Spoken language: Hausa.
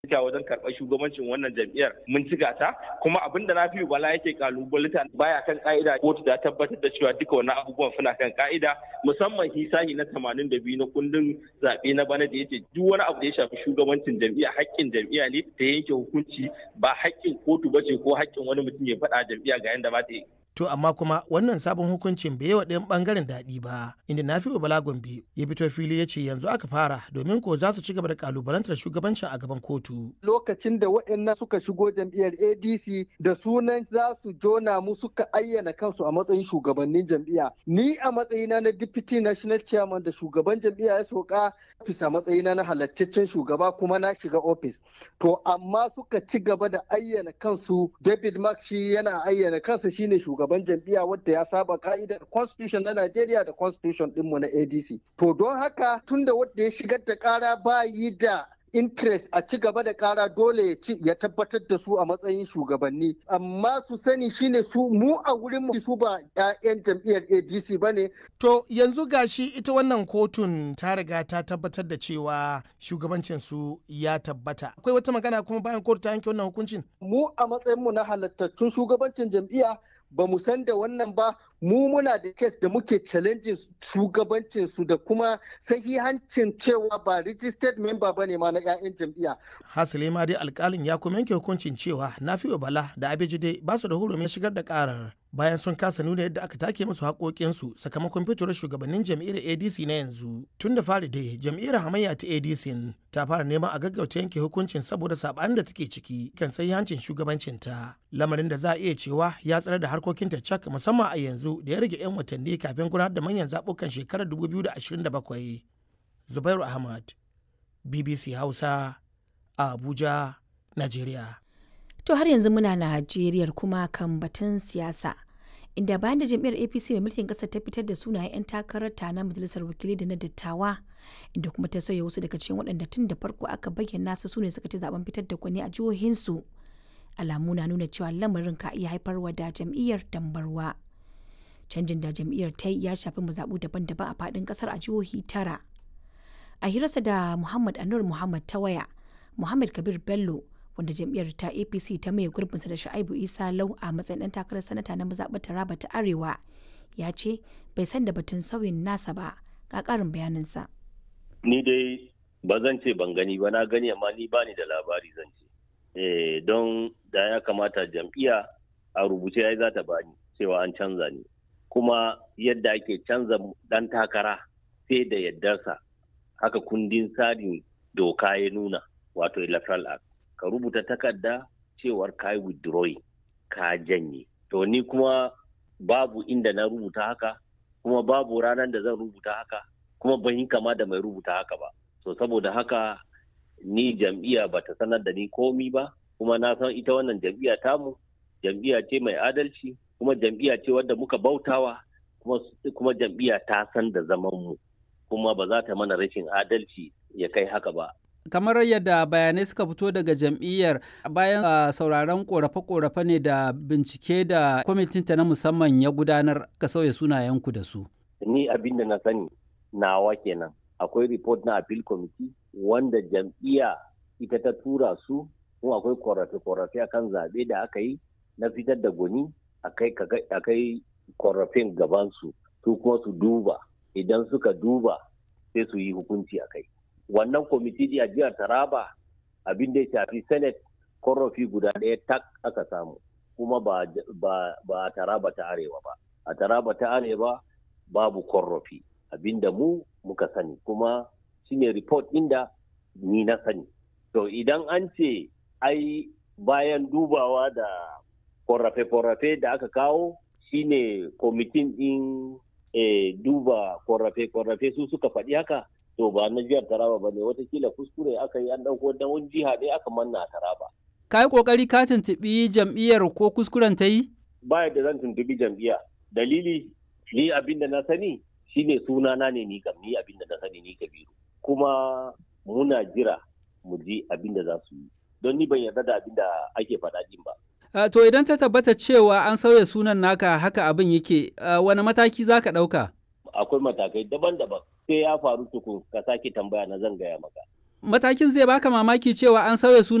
ta wajen karɓar shugabancin wannan jam'iyyar mun ci gata kuma abin da Nafi'u Bala yake kalubalita baya kan ka'ida kotu ta tabbatar da cewa duka wannan abubuwan suna kan ka'ida musamman hisahi na 82 na kundin zaɓe na bana da yace duk wani abu da ya shafi shugabancin jam'iyya haƙƙin jam'iyya ne ta yanke hukunci ba haƙƙin kotu ba ce ko haƙƙin wani mutum ya faɗa jam'iyya ga yanda ba ta yi To amma kuma wannan sabon hukuncin bai yi wa ɗayan ɓangaren daɗi ba, inda Nafi'u Bala Gombe ya fito fili ya ce yanzu aka fara domin ko za su ci gaba da kalubalantar shugabancin a gaban kotu. Lokacin da waɗannan suka shigo jam'iyyar ADC da sunan za su jona mu suka ayyana kansu a matsayin shugabannin jam'iyya. Ni a matsayina na Deputy National Chairman da shugaban jam'iyya ya soka ofis a matsayina na halattaccen shugaba kuma na shiga ofis. To amma suka ci gaba da ayyana kansu David Mark shi yana ayyana kansa shine shugaban shugaban jam'iyya wadda ya saba ka'idar constitution na Najeriya da constitution dinmu na ADC. To don haka tunda wadda ya shigar da kara ba yi da interest a ci gaba da kara dole ya ci ya tabbatar da su a matsayin shugabanni amma su sani shine su mu a wurin mu su ba 'ya'yan jam'iyyar ADC bane to yanzu gashi ita wannan kotun ta riga ta tabbatar da cewa shugabancin su ya tabbata akwai wata magana kuma bayan kotu ta yanke wannan hukuncin mu a matsayin mu na halattattun shugabancin jam'iyya ba mu san da wannan ba mu muna da kes da muke challenging shugabancin su da kuma sahihancin cewa ba registered member bane ma na 'ya'yan jam'iyya. Hasile ma dai alkalin ya kuma yanke hukuncin cewa Nafi'u Bala da Abejide ba su da hurumin shigar da karar bayan sun kasa nuna yadda aka take musu haƙoƙinsu sakamakon fitowar shugabannin jam'iyyar ADC na yanzu. Tun da fari dai jam'iyyar hamayya ta ADC ta fara neman a gaggauta yanke hukuncin saboda saɓanin da take ciki kan hancin shugabancinta. Lamarin da za a iya cewa ya tsare da harkokinta cak musamman a yanzu da ya rage 'yan watanni kafin gudanar da manyan zaɓukan shekarar 2027. Zubairu Ahmad, BBC Hausa, a Abuja, Najeriya. To har yanzu muna Najeriya kuma kan batun siyasa. Inda bayan da jam'iyyar APC mai mulkin ƙasar ta fitar da sunayen 'yan takarar ta na majalisar wakilai da na dattawa, inda kuma ta sauya wasu daga cikin waɗanda tun da farko aka bayyana su sune suka ci zaben fitar da kwani a jihohinsu. Alamu na nuna cewa lamarin ka iya haifarwa da jam'iyyar dambarwa. Canjin da jam'iyyar ta yi ya shafi mazaɓu daban-daban a faɗin ƙasar a jihohi tara. A hirarsa da Muhammad Anur Muhammad ta waya, Muhammad Kabir Bello wanda jam'iyyar ta apc ta maye gurbinsa da sha'ibu isa lau a matsayin ɗan takarar sanata na mazaɓar taraba ta arewa ya ce bai san da batun sauyin nasa ba ga ƙarin bayaninsa. ni dai ba zan ce ban gani ba na gani amma ni bani da labari zan ce eh, don da ya kamata jam'iyya a rubuce ya za ta bani cewa an canza ni kuma yadda ake canza ɗan takara sai da yaddarsa haka kundin tsarin doka ya nuna wato electoral act ka rubuta takarda cewar ka yi withdrawing ka janye to ni kuma babu inda na rubuta haka kuma babu ranar da zan rubuta haka kuma ban yi kama da mai rubuta haka ba so saboda haka ni jam'iyya ba ta sanar da ni komi ba kuma na san ita wannan jam'iyya tamu jam'iyya ce mai adalci kuma jam'iyya ce wadda muka bautawa kuma, kuma jam'iyya ta san da zaman mu kuma ba za ta mana rashin adalci ya kai haka ba kamar yadda bayanai suka fito daga jam'iyyar bayan uh, sauraron korafe-korafe ne da bincike da kwamitinta na musamman ya gudanar ka sauya sunayenku da su. Ni abin da na sani nawa kenan akwai report na appeal committee wanda jam'iyya ita ta tura su kuma akwai korafe-korafe akan zaɓe da aka yi na fitar da gwani akai korafin gabansu su kuma su duba idan suka duba sai su yi hukunci a kai. wannan kwamiti a jihar taraba abin da ya shafi senate korafi guda ɗaya tak aka samu kuma ba, ba, a taraba ta arewa ba a taraba ta arewa babu korafi abin da mu muka sani kuma shine report inda ni na sani to idan an ce ai bayan dubawa da korafe-korafe da aka kawo shine kwamitin ɗin e, duba korafe-korafe su suka faɗi haka to ba na jihar Taraba ba ne watakila kuskure aka yi an ɗauko da wani jiha ne aka manna a Taraba. Ka yi ƙoƙari ka tuntuɓi jam'iyyar ko kuskuren ta yi? Ba da zan tuntuɓi jam'iyya. Dalili ni abin da na sani shine sunana ne ni kam ni abin da na sani ni Kabiru. Kuma muna jira mu ji abin da za su yi. Don ni ban yarda da abin da ake faɗa din ba. Uh, to idan ta tabbata cewa an sauya sunan naka haka abin yake uh, wani mataki za ka ɗauka? Akwai matakai daban-daban sai ya faru tukun ka sake tambaya na zan gaya maka. Matakin zai baka mamaki cewa an sauya suna